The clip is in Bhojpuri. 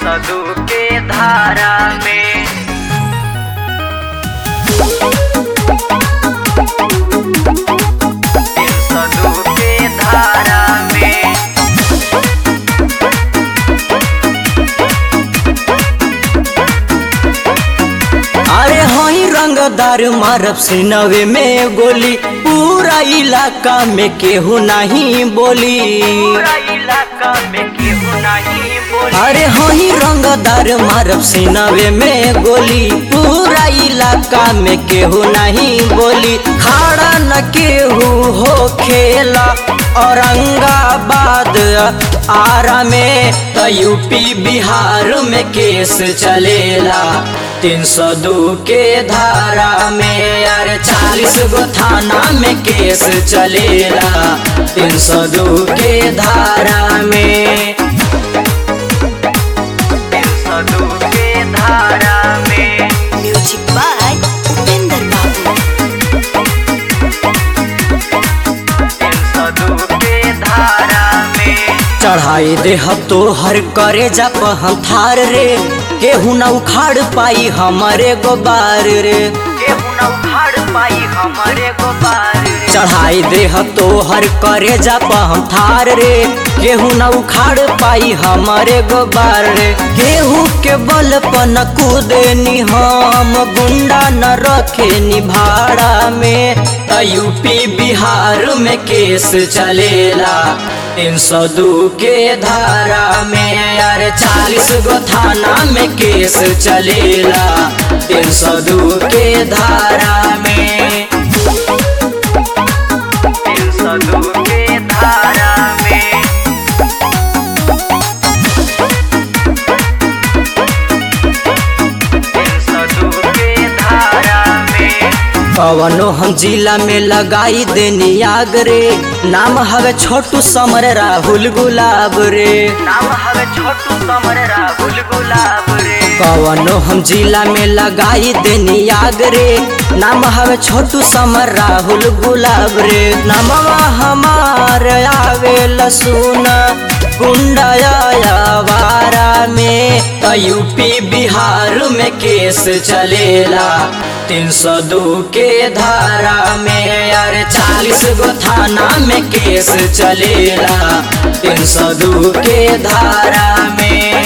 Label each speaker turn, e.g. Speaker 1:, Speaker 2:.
Speaker 1: सदु के धारा में तीन सदु के धारा में
Speaker 2: अरे हई रंगदार मारब सिनवे में गोली पूरा इलाका में केहू नहीं बोली
Speaker 1: पूरा इलाका में केहू नहीं बोली
Speaker 2: अरे हई रंगदार मारब सिनवे में गोली पूरा इलाका में केहू नहीं बोली खाड़ा न केहू हो खेला औरंगाबाद आरा में तो यूपी बिहार में केस चलेला तीन सौ दू के धारा में अरे चालीस गो थाना में केस चलेला तीन सौ दू के धारा में
Speaker 1: तीन सदु के धारा में
Speaker 3: Music by Upinder Babu.
Speaker 1: तीन सदु के धारा में
Speaker 2: चढ़ाई दे हम तो हर करे जप हम थार रे केहू न उखाड़ पाई हमारे गोबार रे
Speaker 1: केहू न उखाड़ पाई हमारे गोबार रे
Speaker 2: चढ़ाई दे हम तो हर करे जप हम थार रे केहू न उखाड़ पाई हमारे गोबार रे केहू के बल पर न कूदे नि हम गुंडा न रखे नि भाड़ा में त यूपी बिहार में केस चलेला तीन सौ दू के धारा में यार चालीस गो थाना में केस चलेला तीन सौ दू के धारा में
Speaker 1: तीन सदु के धारा में तीन सदु के धारा में
Speaker 2: कवनो हम जिला में लगाई देनी आग रे नाम हवे छोटू समर राहुल गुलाब रे
Speaker 1: नाम हवे छोटू समर राहुल गुलाब रे
Speaker 2: कवनो हम जिला में लगाई देनी आग रे नाम हवे छोटू समर राहुल गुलाब रे नामवा हमार आवे लसुन गुंडाया में त यूपी बिहार में केस चलेला तीन सौ दू के धारा में यार चालीस गो थाना में केस चलेला तीन सौ दू के धारा में